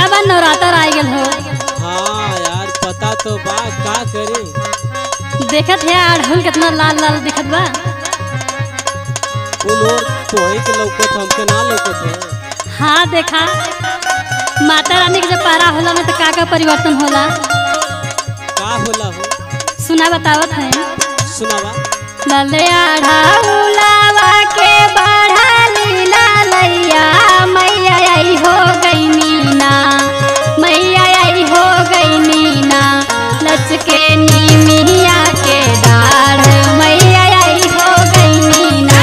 का बा नवरात्र आ गेल हो हाँ यार पता तो बा का करे देखत है अड़हुल कितना लाल लाल दिखत बा उन और तोहे के लौकत हमके ना लौकत है हाँ देखा माता रानी के जब पारा होला में तो का का परिवर्तन होला का होला हो सुना बतावत है सुनावा लले अड़हुलावा के बढ़ा लीला लैया मैया आई हो गई मीना मैया आई हो गई मीना लचके नीमिया के डाढ़ मैया आई हो गई मीना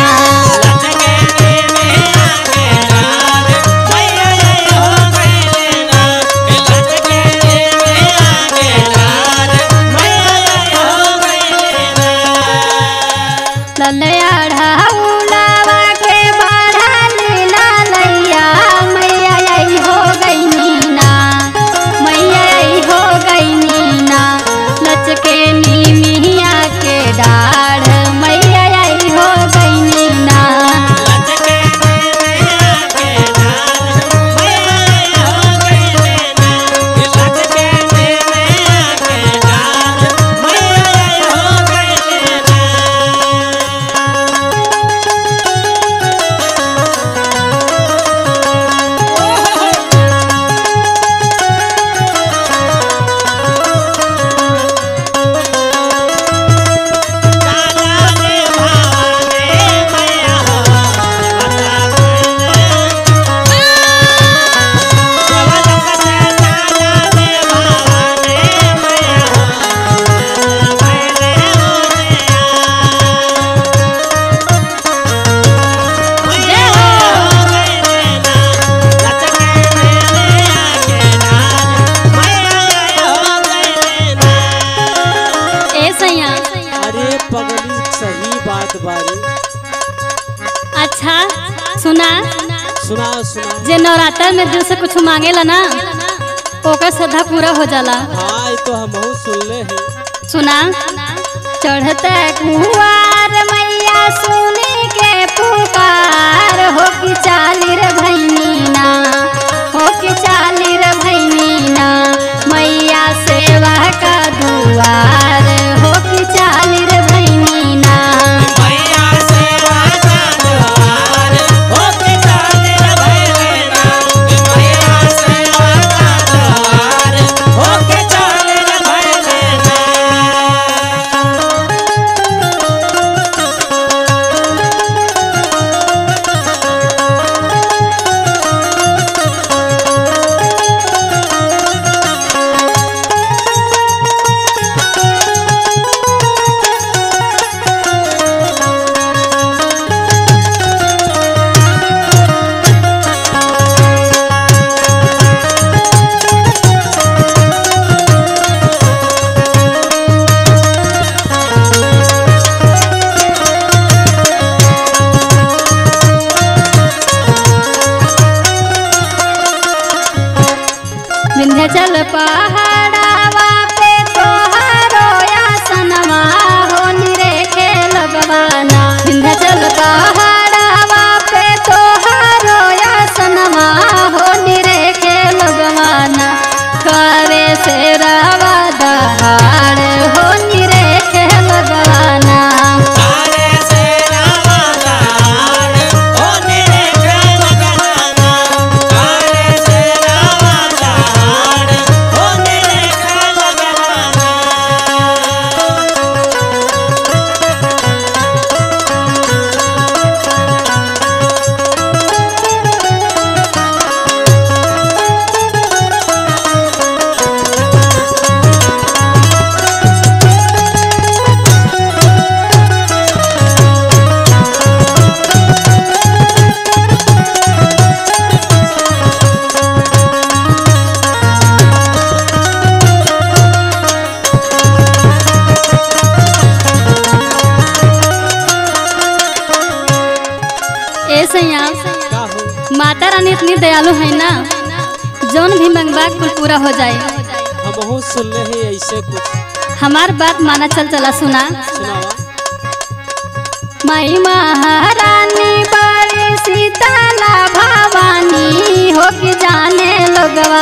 लले अड़हुलावा के बढ़ा लीला लैया मैया आई हो गई मीना मैया आई हो गई मीना लचके नीमिया के डाढ़ मैया आई हो गई मीना जय हो ए सैया अरे पगली सही बात बारी अच्छा सुना सुना सुना जे नवरात्र में दिल से कुछ मांगेला ना ओकर श्रद्धा पूरा हो जाला हाँ ये तो हम सुनले हैं सुना चढ़ते कुआर मैया सुनी के पुकार हो कि चाली रे भैनीना हो कि चाली रे भैनीना मैया सेवा का दुआर हो कि चाली रे भैनीना विंध्याचल पहाड़ावा पे तोहारो आसनवा हो निरेखे लगवाना विंध्याचल पहाड़ावा पे तोहारो आसनवा हो निरेखे लगवाना करे से रावा दहाड़ हो निरेखे लगवाना ए सैया का हो माता रानी इतनी दयालु है ना जौन भी मंगवा कुल पूरा हो जाए हम सुनले हैं ऐसे कुछ हमार बात माना चल चला सुना सुनावा माई महारानी बड़ी सीताला भवानी हो कि जाने लोगवा